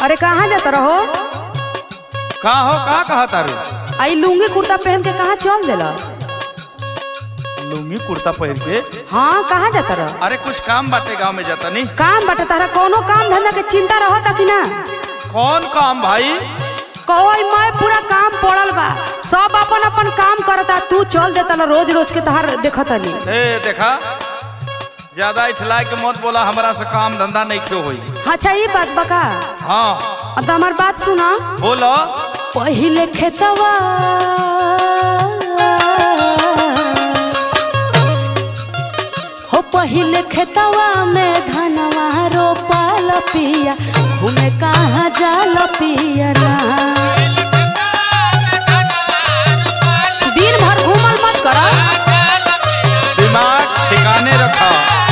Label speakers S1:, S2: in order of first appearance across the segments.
S1: अरे कहाँ जाता रहो
S2: का हो का कहा तारू
S1: आई लुंगी कुर्ता पहन के कहाँ चल देला
S2: लुंगी कुर्ता पहन के
S1: हाँ कहाँ जाता रहो
S2: अरे कुछ काम बाटे गांव में जाता नहीं
S1: काम बटे तारा कोनो काम धंधा के चिंता रहता कि ना
S2: कौन काम भाई
S1: कोई मैं पूरा काम पड़ल बा सब अपन अपन काम करता तू चल देता ला रोज रोज के तहार देखता नहीं
S2: ए देखा ज्यादा इठला के मत बोला हमरा से काम धंधा नहीं क्यों होई
S1: अच्छा ये बात बका
S2: हाँ
S1: तो हमार बात सुना
S2: बोलो
S1: पहिले खेतवा हो पहिले खेतवा में धनवा रोपाल पिया घूमे कहाँ जाल पिया ना दिन भर घूमल मत कर
S2: दिमाग ठिकाने रखा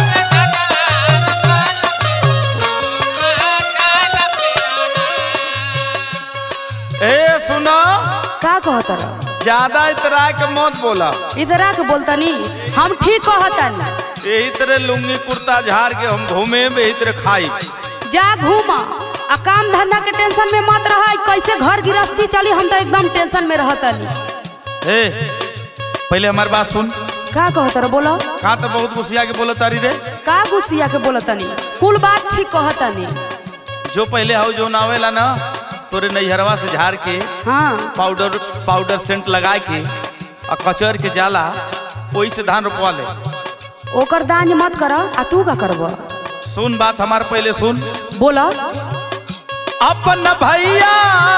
S2: ए सुनो
S1: का कहत रह
S2: ज्यादा इतरा के मत बोला
S1: इधर आके बोलता नहीं हम ठीक कहता नहीं
S2: यही तरह लुंगी कुर्ता झाड़ के हम घूमे यही तरह खाई
S1: जा घूम आ काम धंधा के टेंशन में मत रह कैसे घर गृहस्थी चली हम तो एकदम टेंशन में रहता नहीं
S2: ए पहले हमारी बात सुन
S1: का कहत रह बोलो
S2: कहा तो बहुत गुस्सिया के बोला तारी रे
S1: का गुस्सिया के बोलता नहीं कुल बात ठीक कहता नहीं
S2: जो पहले हाउ जो नावेला ना तोरे नैहरवा से झाड़ के
S1: हाँ
S2: पाउडर पाउडर सेंट लगा के और कचर के जाला वही से धान रोपवा ले
S1: ओकर दांज मत कर आ तू का करब
S2: सुन बात हमार पहले सुन
S1: बोल
S2: अपन भैया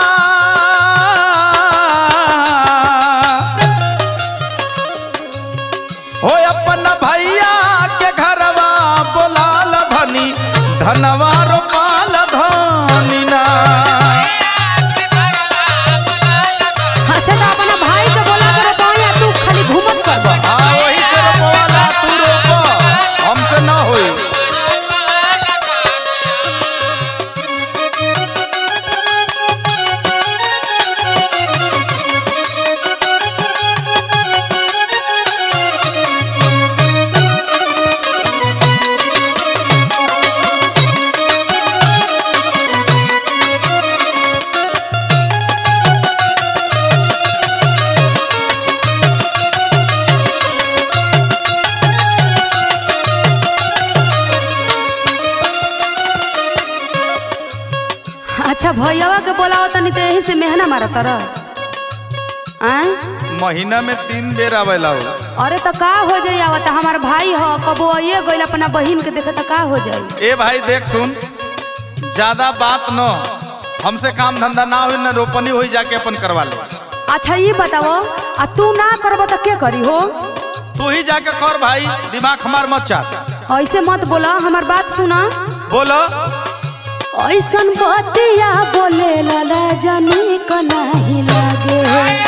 S2: हो अपन भैया के घरवा बोलाल धनी धनवा रोपाल धनी ना
S1: अच्छा तो अपना भाई के बोला कर या तू खाली घूमत करब
S2: हाँ वही से रोपवाला तू रोप हमसे ना होई
S1: अच्छा भैयावा के बोलाओ तनी तो यही से मेहना मारा तर आय
S2: महीना में तीन बेर आवेला हो
S1: अरे तो का हो जाई आवत हमार भाई हो कबो ये गइल अपना बहिन के देखे तो का हो जाई
S2: ए भाई देख सुन ज्यादा बात न हमसे काम धंधा ना हो न रोपनी हो जाके अपन करवा ले
S1: अच्छा ये बताओ आ तू ना करब तो के करी हो
S2: तू ही जाके कर भाई दिमाग हमार मत चाह
S1: ऐसे मत बोला हमार बात सुना
S2: बोलो
S1: ऐसन बतिया बोले ला जानी को नहीं लागे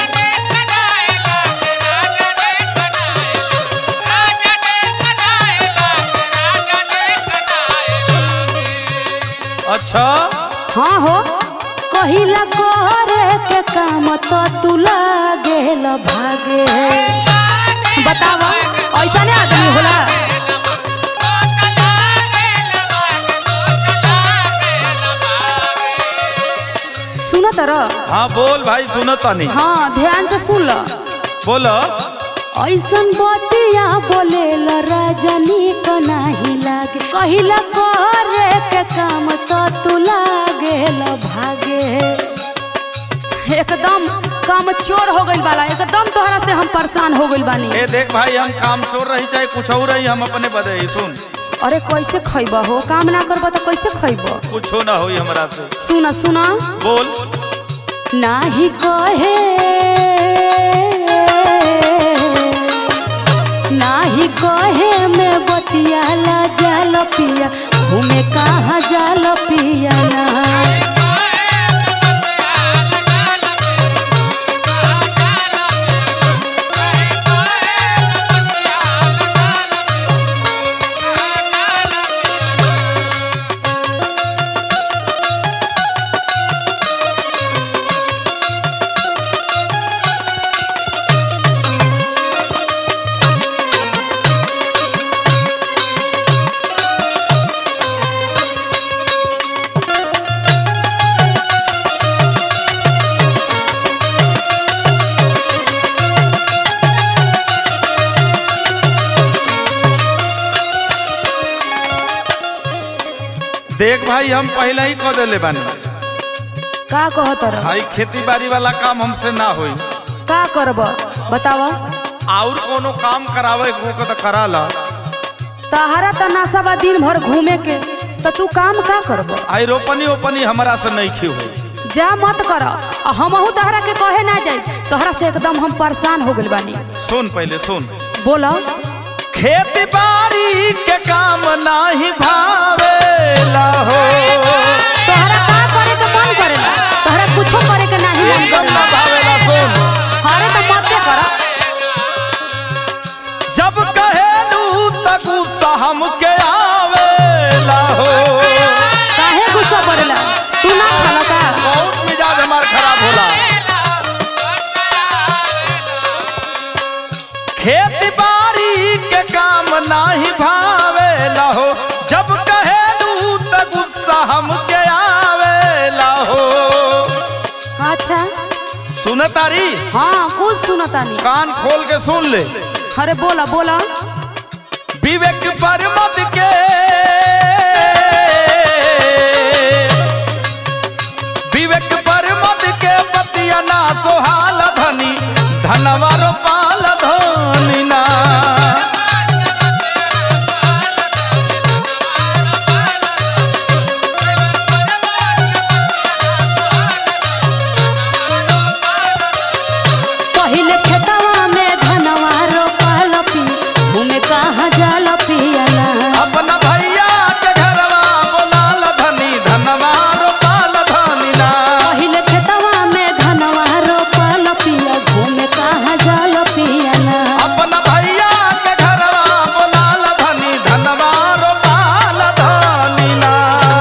S2: अच्छा
S1: हाँ हो कहिला करे के काम तो तू लागे ला भागे बतावा ऐसा नहीं आदमी होला सुनो तर
S2: हाँ बोल भाई सुनो तनी
S1: हाँ ध्यान से सुन लो
S2: बोलो
S1: ऐसन बतिया बोले रजनी को नहीं लागे कहिला करे के काम तो तू लागे ला भागे एकदम काम चोर हो गइल बाला एकदम तोहरा से हम परेशान हो गइल बानी
S2: ए देख भाई हम काम चोर रही चाहे कुछ और रही हम अपने बदे ही सुन
S1: अरे कैसे खैब हो काम ना करब तो कैसे खैब
S2: कुछ ना होई हमरा से
S1: सुना सुना
S2: बोल
S1: नाही कहे नाही कहे में बतिया ला जाल पिया घूमे कहाँ जाल पिया ना
S2: देख भाई हम पहले ही कह देले बानी
S1: का कहत रह
S2: भाई खेती बाड़ी वाला काम हमसे ना होई
S1: का करब बताव
S2: और कोनो काम करावे को तो करा ला
S1: तहरा त नासा बा दिन भर घूमे के त तू काम का करब
S2: आई रोपनी ओपनी हमरा से नहीं खी हुई
S1: जा मत कर आ हमहू तहरा के कहे ना जाई तोहरा से एकदम हम परेशान हो गइल बानी
S2: सुन पहले सुन
S1: बोलो
S2: खेती बाड़ी के काम नाही भावेला हो
S1: तोहरा का करे के मन करेला तोहरा कुछो करे के नाही मन
S2: एकदम ना
S1: करेला
S2: भावेला सुन
S1: हरे त मत कर
S2: जब कहेलू त गुस्सा हमके आवेला हो
S1: काहे गुस्सा पड़ेला तू ना खाला का
S2: बहुत मिजाज हमार खराब होला खेती बाड़ी के काम नाही भावेला हो जब कहेलू त गुस्सा हमके आवेला हो
S1: अच्छा
S2: सुन तारी
S1: हाँ कुछ सुनतानी
S2: कान खोल के सुन ले
S1: अरे बोला बोला
S2: विवेक पर मत के विवेक पर मत के पतिया ना सोहाल धनी धनवा रोपाल धनी ना
S1: पहिले खेतवा में धनवा रोपल पी घूमे कहाँ जाल पियला
S2: अपना भैया के घरवा बोलाल धनी धनवा रोपाल धनी ना
S1: पहिले खेतवा में धनवा रोपल पिया घूमे कहाँ जाल पियला
S2: अपना भैया के घरवा बोलाल धनी धनवा रोपाल धनी ना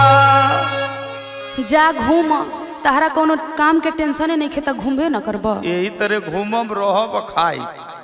S1: जा घूम तहरा कोनो काम के टेंशन नहीं खे त घूमबे न करब
S2: यही तरह घूमब रहब खाई